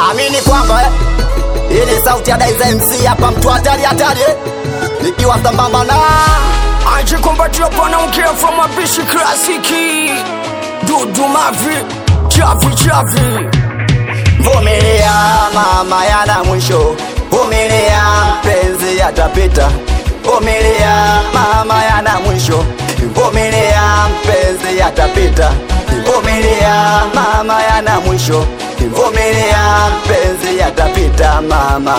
amini kwamba eh, hii ni sauti ya Daiza MC hapa, mtu hatari hatari eh, nikiwa sambamba na ajikumbatia panaongea from mapishi klasiki dudu mavi chavi chavi vumilia, mama yana mwisho, vumilia, mpenzi yatapita, vumilia, mama yana mwisho, vumilia, mpenzi yatapita, vumilia, mama yana mwisho, vumilia, mpenzi yatapita, mama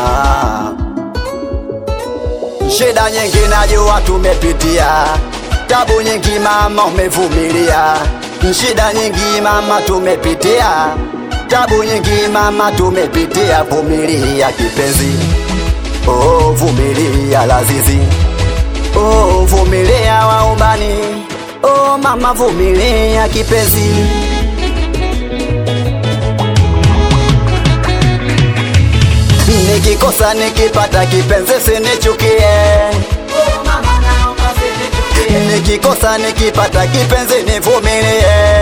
Shida nyingi najua tumepitia, tabu nyingi mama umevumilia. Shida nyingi mama tumepitia, tabu nyingi mama tumepitia. Vumilia kipenzi, oh vumilia lazizi, oh vumilia waubani, oh mama vumilia kipenzi. Nikikosa nikipata kipenzi sinichukie, nikikosa nikipata kipenzi nivumilie,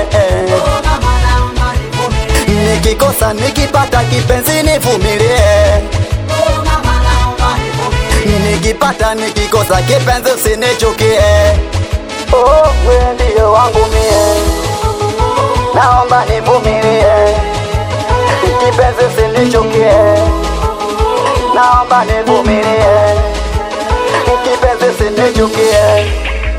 nikikosa nikipata kipenzi nivumilie, nikipata nikikosa kipenzi usinichukie. Oh, wewe ndio wangu mie, naomba nivumilie, kipenzi usinichukie naomba nivumilie, kipenzi sinichukie.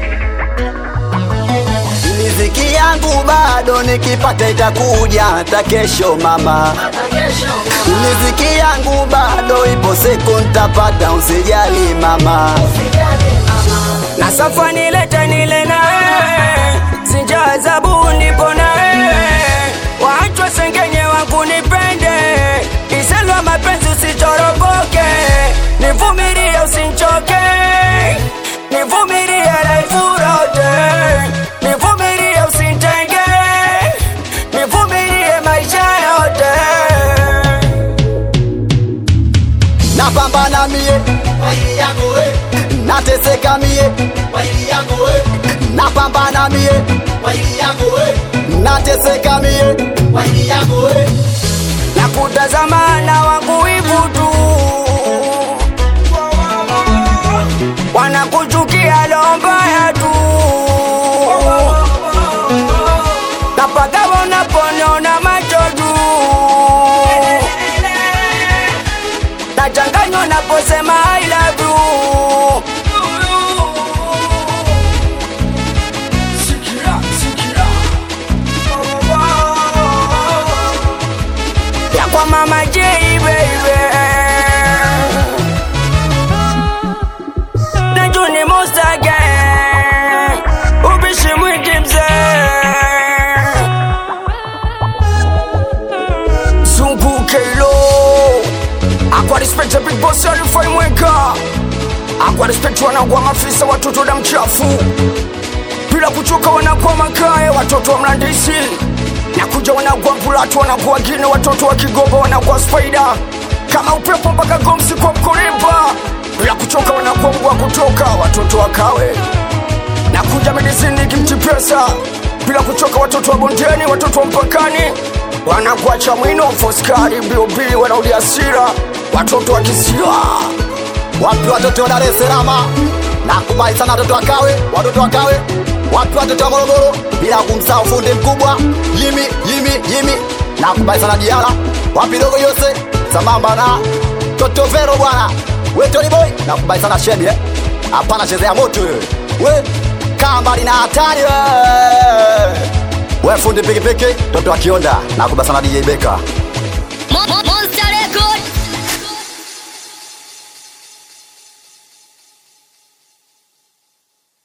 Riziki yangu bado nikipata itakuja hata kesho mama, riziki yangu bado ipo siku nitapata, usijali mama. na safa nilete nile nawe sinja zabu nipo nawe waachwa sengenye wangu nipende iselwa mapenzi usitoroboke nivumilie usinchoke nivumilie laifurote nivumilie usintenge nivumilie maisha yote Napambana mie nateseka mie, napambana mie nateseka mie na kutazama na wangu wivu tu wanakuchukia lombaya tu na paka wanaponiona macho juu nachanganywa naposema I love you Sikia, sikia. ya kwa mama J baby na Juni Mustage ubishi mwingi mzee zunguke lo akwa respect ya big boss alifai mweka akwa respect wanagwa mafisa watoto da mchafu bila kuchoka wanakuwa makae watoto wa mlandisi na kuja wanakuwa mpulatu wanakuwa wengine watoto wa kigoba wanakuwa spaida kama upepo mpaka gomsi kwa mkorimba bila kuchoka wanakuwa mgwa kutoka watoto wa kawe na kuja medisini kimchipesa bila kuchoka watoto wa bondeni watoto wa mpakani wanakuwa chamwino foskari bob wanaudia asira watoto wa kisiwa wapi watoto wa Dar es Salaam, nakubali sana watoto wa Kawe, watoto wa Kawe, wapi watoto wa Morogoro, bila kumsahau fundi mkubwa Yimi Yimi Yimi, nakubali sana Diara, wapi dogo Yose, sambamba na Toto Vero bwana, we Tony Boy, nakubali sana Shebi eh, hapana chezea moto wewe, we kaa mbali na hatari wewe, we fundi pikipiki, toto wa Kionda, nakubali sana DJ Beka